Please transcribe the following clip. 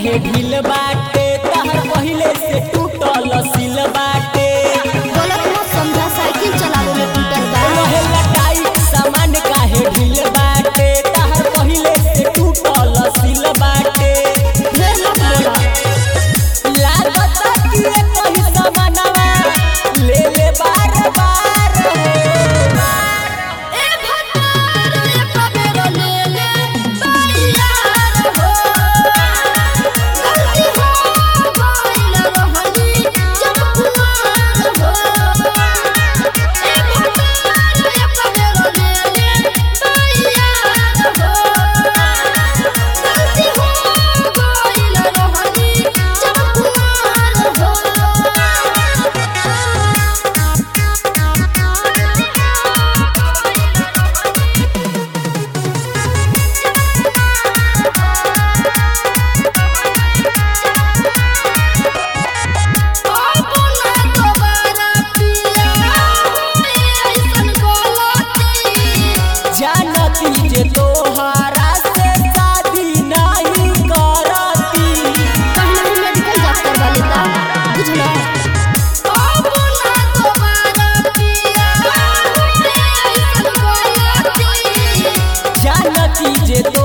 काहे ढील बाटे तहर पहिले से टूटल सिल बाटे गलत मत समझा साइकिल चलावे में टूटल बा रहे लटाई सामान काहे ढील बाटे तहर पहिले से टूटल सिल बाटे ढेर मत बोला लागत कि ये कहीं सामानवा ले ले बार बार ए भतार रे कबेरो ले ले बायार हो गलती हो गइल रहनी जब कुआर हो ए भतार रे कबेरो ले ले बायार हो गलती हो गइल रहनी जब कुआर हो अपना दोबारा पिया ऐसन गलती जानती जे तोहरा से शादी नहीं करती कहना ही मेडिकल डॉक्टर वाले का बुझलो अपना दोबारा पिया ऐसन गलती जानती जे तो